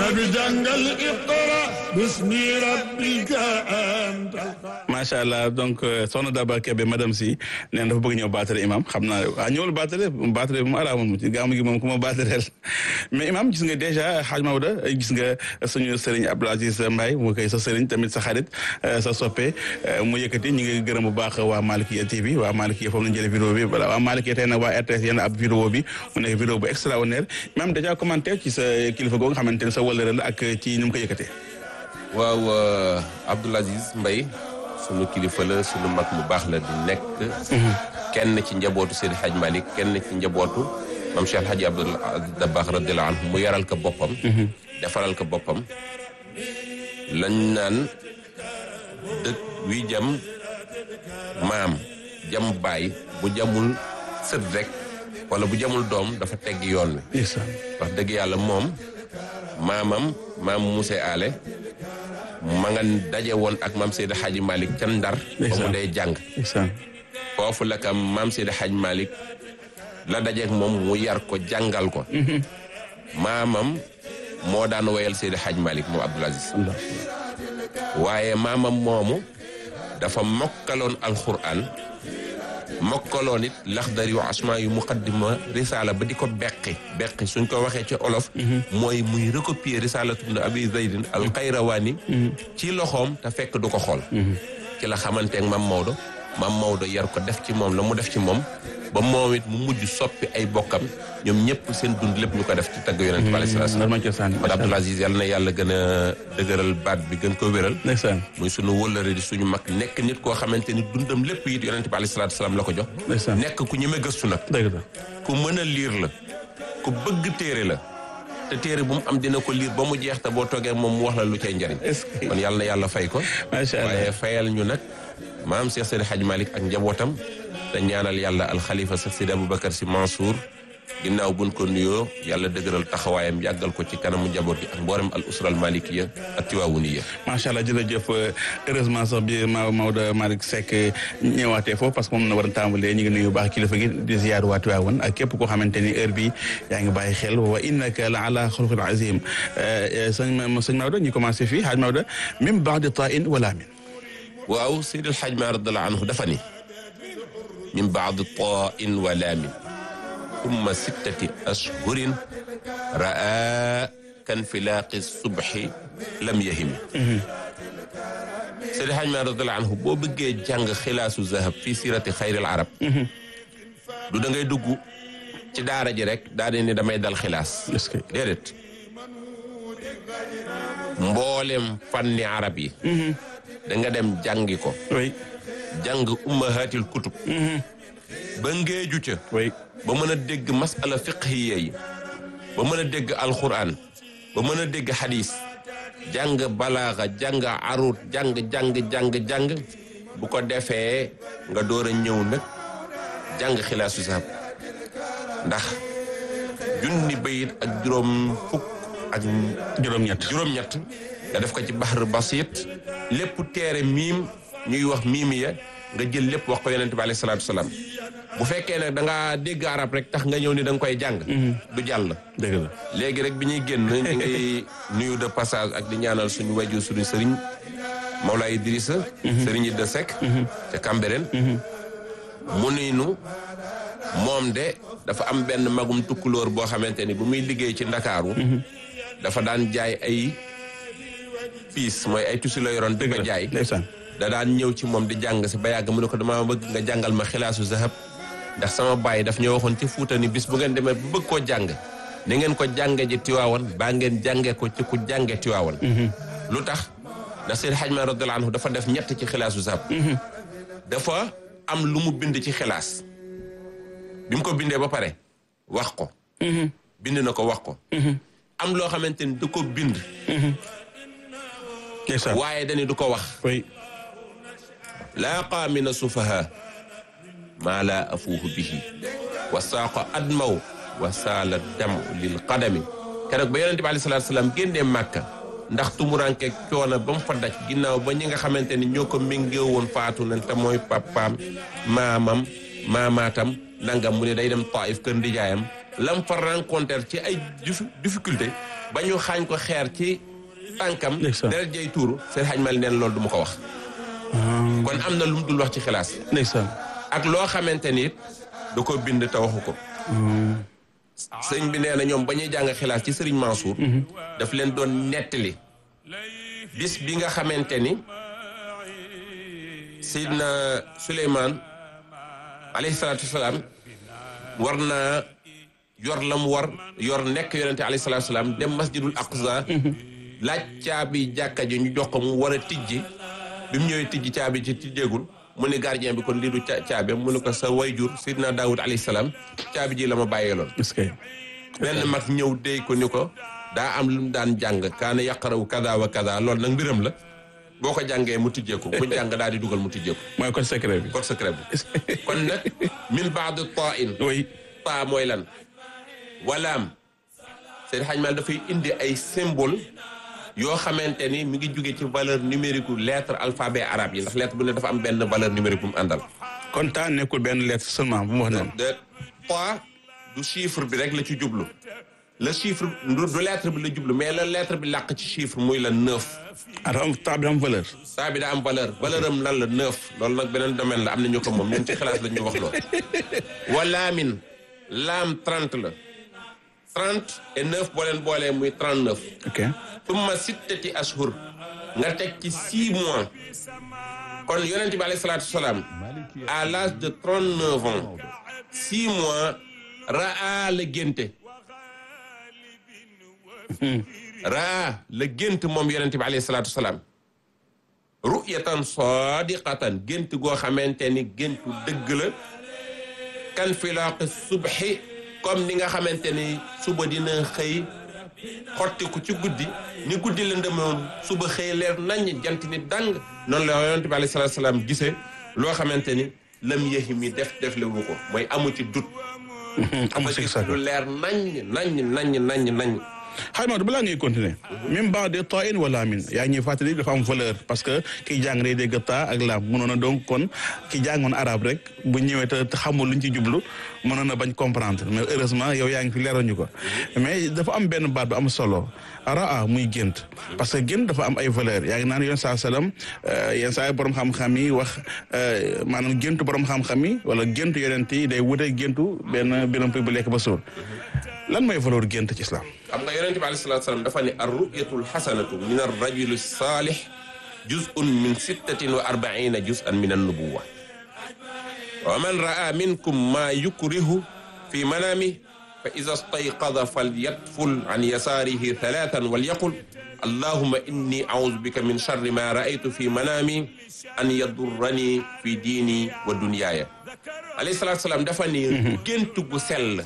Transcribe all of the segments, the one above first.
nabi jàngal iqra bismi rabbika anta macha allah donc soxna Daba Kebe madame si nee na dafa bëgg ñëw baatare imam xam naa ah ñëwul baatare baatare bu mu araamoon ci gàmmu gi moom ku ma baatareel mais imam gis nga dèjà xaaj Maodo gis nga suñu sëriñ Abdou Aziz Mbaye mu koy sa sëriñ tamit sa xarit sa soppe mu yëkkati ñu ngi gërëm bu baax waa Malikia TV waa Malikia foofu lañ jëlee vidéo bi voilà waa Malikia tey nag waa RTS yenn ab vidéo bi mu nekk vidéo bu extraordinaire imam dèjà commenté ci sa kilifa googu nga xamante ne sa wëllëre la ak ci ni mu ko yëkkatee waaw Abdou Aziz Mbaye sunu kilifa la sunu mag mu baax la di nekk kenn ci njabootu Seydi Hadj Malick kenn ci njabootu mam Cheikh Hadji Abdoul Dabakh radiyallahu anhu mu yaral ko boppam defaral ko boppam lañ naan dëkk wi jam maam jam baay bu jamul sët rek wala bu jamul doom dafa tegg yoon wi wax dëgg yàlla moom maamam maam Moussé Ale ma nga daje woon ak maam Seydi Hadji Malick ca Ndar ba mu dee jàng foofu la kam maam Seydi Hadji Malick la dajeek moom mu yar ko jàngal ko maamam moo daan woyal Seydi Hadji Malick moom Abdoul Aziz waaye maamam moomu dafa mokkaloon alxuraan mokkaloon it laxdar yu asma yu muqaddima risala ba di ko beqi beqi suñ ko waxee ci olof mooy muy recopier risalatu ibn abi zaydin al qayrawaani ci loxoom te fekk du ko xool ci la xamanteeg mam Maodo mam Maodo yar ko def ci moom la mu def ci moom ba moom it mu mujj soppi ay bokkam ñoom ñëpp seen dund lépp ñu ko def ci tagg yonent bi alayhi salaam kon Abdoul Aziz yàlla na yàlla gën a dëgëral baat bi gën ko wéral muy sunu wëllëre di suñu mag nekk nit koo xamante ni dundam lépp it yonent bi alayhi salaam la ko jox nekk ku ñeme gëstu nag ku mën a liir la ku bëgg téere la te téere bu mu am dina ko liir ba mu jeex te boo toogee moom mu wax la lu cay njariñ kon yàlla na yàlla fay ko waaye fayal ñu nag maam Cheikh Seydi Hadji Malick ak njabootam te ñaanal yàlla alxalifa Cheikh Seydi Aboubacar Sy Mansour ginnaaw buñ ko nuyoo yàlla dëgëral taxawaayam yàggal ko ci kanamu njaboot gi ak mboolem al usra al malikiya ak tiwaawuniya macha allah jërëjëf heureusement sax bi ma Maodo Malick Seck ñëwaatee foofu parce que moom na war a tàmbalee ñu ngi nuyu baax kilifa gi di ziyaar waa Tiwaawan ak képp koo xamante ni heure bi yaa ngi bàyyi xel wa innaka la ala xuluqin azim sëñ sëñ Maodo ñu commencé fii xaaj Maodo min baadi tain wala min waaw Seydil Hadj Maalik radiyallaahu anhu dafa ni min baadi tain wa laamin umma sittati ashhurin raa kan filaaqi subhi lam yahimi Seydil Hadj Maalik radiyallaahu anhu boo bëggee jàng xilaasu zahab fii sirati xayril arab du da ngay dugg ci daara ji rek daa di ni damay dal xilaas déedéet mboolem fanni arab yi da nga dem jàngi ko jàng ummahatil kutub ba ngeeju ca ba mën a dégg masala fiqhiya yi ba mën a dégg alquran ba mën a dégg hadis jàng balaaxa jàng arut jàng jàng jàng jàng bu ko defee nga door a ñëw nag jàng xilaasu sahab ndax junni bayit ak juróom fukk ak juróom-ñett juróom-ñett nga def ko ci baxar basit lépp teere miim ñuy wax miimi ya nga jël lépp wax ko yonente bi alayhi salaatu salaam bu fekkee nag da ngaa dégg arab rek tax nga ñëw ni da nga koy jàng du jàll dëgg la léegi rek bi ñuy génn ñu ngi nuyu de passage ak di ñaanal suñu waju suñu sëriñ Mawlaay Idrissa sëriñ Idda Seck ca Cambérène mu nuy nu moom de dafa am benn magum tukkulóor boo xamante ni bu muy liggéey ci ndakaaru dafa daan jaay ay piis mooy ay tusi la yoroon di ko jaay da daan ñëw ci moom di jàng si ba yàgg mu ne ko dama bëgg nga jàngal ma xilaasu zahab ndax sama baay daf ñoo waxoon ci fuuta ni bis bu ngeen demee bu bëgg koo jàng ni ngeen ko jànge ji tiwaawan baa ngeen jànge ko ci ku jànge tiwaawan lu tax ndax Seydi Hadj Maalik radiyallaahu anhu dafa def ñett ci xilaasu zahab dafa am lu mu bind ci xilaas bi mu ko bindee ba pare wax ko bind na ko wax ko am loo xamante ni du ko bind waaye dañu du ko wax laa qaamina sufaha maa laa afuuhu bihi wa saaqa admaw wa saala damu lil qadami keroog ba yonente bi aleyhi salaatu salaam génnee màkka ndax tumuranke coono ba mu fa daj ginnaaw ba ñi nga xamante ni ñoo ko méngee woon faatu nañ te mooy papaam maamam maamaatam nangam mu ne day dem Taif kër ndijaayam lam fa rencontre ci ay difficulté ba ñu xaañ ko xeer ci tànkam Ndeysaan. deret jay tuuru seen xaj mal neen loolu du ma ko wax kon am na lu mu dul wax ci xilaas ndeysaan ak loo xamante ni it da ko bind te waxu ko sëñ bi nee na ñoom ba ñuy jàng xilaas ci sëriñ Mansour daf leen doon nettali bis bi nga xamante ni Seydina Suleymaan alayhi salaatu wasalaam war naa yor la mu war yor nekk yonente alayhi salaatu wasalaam dem masjidul aqsa laaj caabi jàkka ji ñu jox ko mu war a tijji bi mu ñëwee tijji caabi ci tijjeegul mu ni gardien bi kon lii du ca caabi mu ne ko sa wayjur Seydina Daawud alayhi salaam caabi ji la ma bàyyeeloon est-ce que benn mag ñëw déy ko ni ko daa am lu mu daan jàng kaana yaqaraw kada wa kada loolu nag mbiram la boo ko jàngee mu tijjeeku mu jàng daal di dugal mu tijjeeku mooy code secret bi code secret bi kon nag min baad tain oui taa mooy lan walaam seen xajmal dafay indi ay symbole yoo xamante ni mi ngi jóge ci valeur numérique lettre alphabet arabe yi ndax lettre bu ne dafa am benn valeur numérique bu mu àndal kon temps nekkul benn lettre seulement bu mu wax noonu de trois du chiffre bi rek la ci jublu le chiffre du du lettre bi la jublu mais la lettre bi làq ci chiffre muy la neuf ah dafa am temps bi dafa am valeur saa bi daa am valeur valeur am lan la neuf loolu nag beneen domaine la am na ñu ko moom ñun ci xalaas la ñu wax loolu walaamin laam trente la trente et neuf boo leen boolee muy trente neuf ok tumma sittati ashur nga teg ci six mois kon yonent bi alayhi salaatu wasalaam à l'âge de trente neuf ans six mois raa la génte raa la gént moom yonent bi alayhi salaatu wasalaam ru'yatan sadiqatan gént goo xamante ni géntu dëgg la kan filaaqi subhi comme ni nga xamante ni suba dina xëy xottiku ci guddi ni guddi la ndemoon suba xëy leer naññ jant ni dang noonu la yonent bi alayhi salaatu salaam gisee loo xamante ni lam yéexi mi def def le wu ko mooy amu ci dut amul sikki sàkk lu leer naññ naññ naññ naññ naññ xay Maodo balaa ngay continuer même ba de tain wala min yaa ngi ñuy fàttali dafa am valeur parce que kiy jàng day dégg taa ak laam mënoon a donc kon ki jàngoon arabe rek bu ñëwee te te xamul luñ ci jublu mënoon a bañ comprendre mais heureusement yow yaa ngi fi leeral ñu ko mais dafa am benn baat bu am solo raa muy gént parce que gént dafa am ay valeur yaa ngi naan yoon saa salaam yenn saa borom xam-xam yi wax maanaam géntu borom xam-xam yi wala géntu yonent yi day wute géntu benn benn bu lekk ba suur lan mooy valeur gént ci islam xam nga yonente bi alayhi salaatu salaam dafa ne ar ru'yatul xasanatu min ar rajuli saalih juz'un min sittatin wa arbaina juz'an min an nubuwa wa man ra'a minkum ma yukrihu fi manami fa ida stayqada falyatful an yasaarihi thalathan walyaqul allahuma inni audu bika min charri ma ra'aytu fi manami an yadurrani fi diini wa dunyaaya alayhi salaatu salaam dafa ne gént gu sell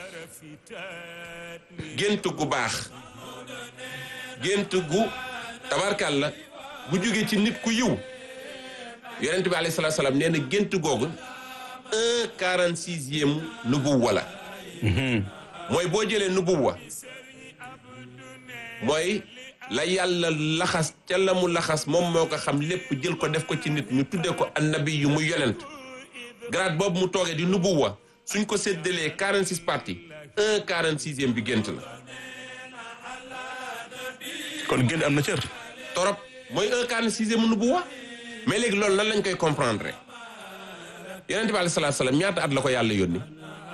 gént gu baax gént gu tabarkàlla bu jóge ci nit ku yiw yonent bi alayhi salaatu salaam nee na gént googu un quarante sixième nubuwa la mooy boo jëlee nubuwa mooy la yàlla laxas ca la mu laxas moom moo ko xam lépp jël ko def ko ci nit ñu tuddee ko annabi yu muy yonent grade boobu mu toogee di nubuwa suñ ko séddalee quarante six parties un quarante sixième bi gént la kon gént am na cër torop mooy un quarante sixième nubuwa mais léegi loolu nan lañ koy comprendre yonent bi alayhi salaatu salaam ñaata at la ko yàlla yónni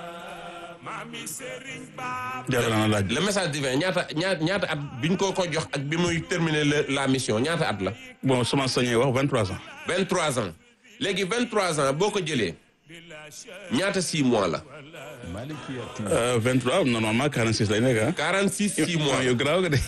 jaral na laaj le message divin ñaata ñaata ñaata at biñ ko ko jox ak bi muy terminer la la mission ñaata at la bon sama sañee wax vingt trois ans vingt trois ans léegi vingt trois ans boo ko jëlee ñaata six mois la vingt trois normalement quarante six lay nekk ah quarante six six mois yow garaaw nga de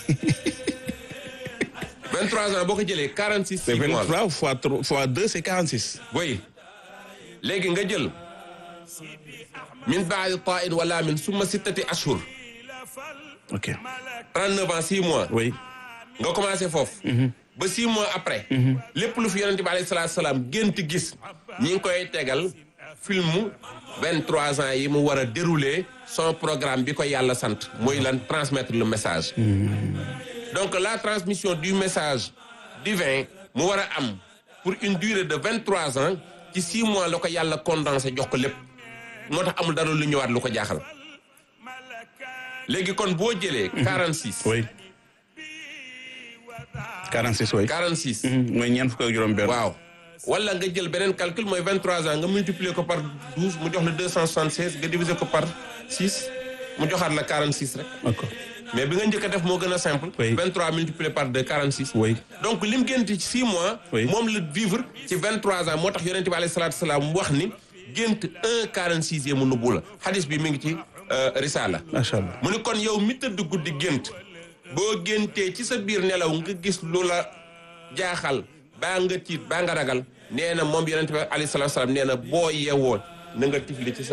vingt trois ans boo ko jëlee quarante six c'est six vingt mois la trois fois trois fois deux c'est quarante six boy léegi nga jël min baadi tain wala min summa sittati ashhur ok 39 ans 6 mois oui nga commencé foofu ba 6 mois après lépp lu fi yonente bi alayhi salaatu salaam gént gis ñi ngi koy tegal filmu 23 ans yi mu war a dérouler son programme bi ko yàlla sant mooy lan transmettre le message donc la transmission du message divin mu war a am pour une durée de 23 ans ci 6 mois la ko yàlla condensé jox ko lépp moo tax amul dara lu ñëwaat lu ko jaaxal léegi kon boo jëlee 46 oui 46 oui 46 mooy ñeent fukk ak juróom benn waaw wala nga jël beneen calcul mooy 23 ans nga multiplier ko par 12 mu jox la 276 nga diviser ko par 6 mu joxaat la 46 rek d'accord mais bi nga njëkk a def moo gën a simple. Oui. 23 multiplié par 2 46. Oui. donc lim gént ci 6 mois. Oui. moom la vivre ci 23 ans moo tax yonent bi alayhi salaatu salaam wax ni gént 1 46e mu nubbu la xadis bi mi ngi ci euh, Risala. macha allah mu ni kon yow mi tëdd guddi gént boo géntee ci sa biir nelaw nga gis lu la jaaxal baa nga tiit baa nga ragal nee na moom yonent bi alayhi salaatu salaam nee na boo yeewoo na nga tifli ci sa